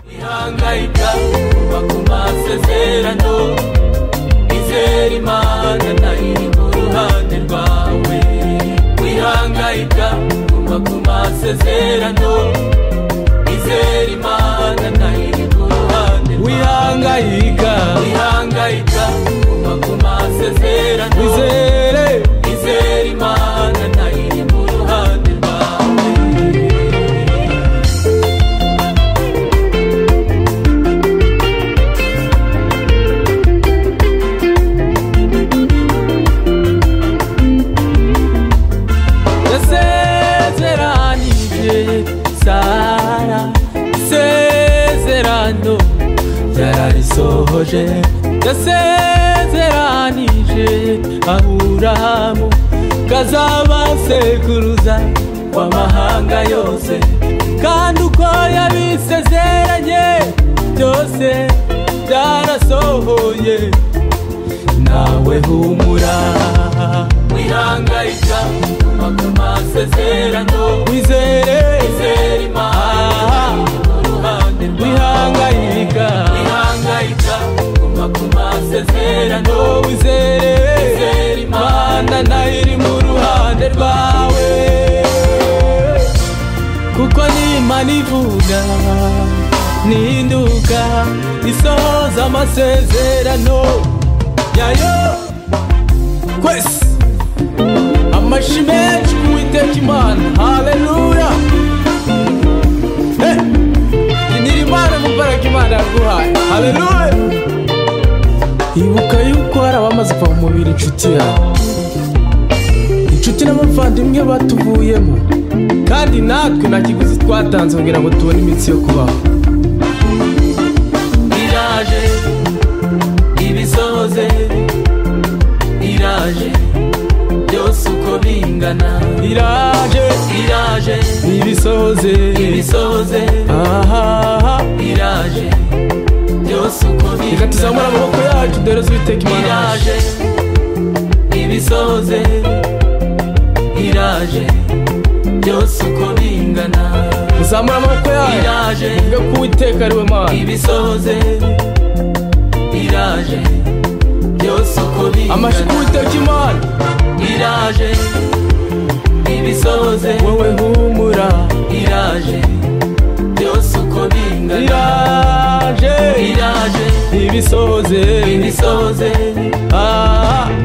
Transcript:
utihangayika kuba ku masezerano izera imana nayo iri mu ruhande rwawe wihangayika kuba ku masezerano izera imana nayo iri mu ruhande rwawe wihangayika wihangayika kuba ku masezerano wizere izera imana nayo iri mu ruhande rwawe yasezeranije sara isezerano yararisohoje yasezeranije aburahamu kazaba sekuruza w'amahanga yose kandi uko yabisezeranye byose byarasohoye nawe humura wihangayika kuba ku masezerano wizere izera imana mu ruhande rwawe wihangayika wihangayika kuba ku masezerano wizere izera imana imana nayo iri mu ruhande rwawe kuko n'imana ivuga n'induka isohoza amasezerano yayo kwese amashi menshi ku witeka imana haleluya Eh, inira imana mubaraga imana yaguhaye haleluya ibuka yuko hari abamaze kuva mu mubiri inshuti yawe inshuti n'abavandimwe batuvuyemo kandi natwe nta kiguzi twatanze kugira ngo tubone iminsi yo kubaho iraje ibisohoze iraje byose uko bingana iraje iraje ibisoze ibisohoze ahaha iraje byose uko reka tuzamure bingana amaboko yacu dore z'uwiteka imana yacu iraje ibisoze iraje byose uko bingana muzamure amaboko yacu iraje muvuge ko uwiteka ari we mana ibisoze iraje byose uko amashyi bingana k'uwiteka imana iraje ibisoze wowe humura iraje byose uko bingana iraje iraje ibisoze ibisoze ahaha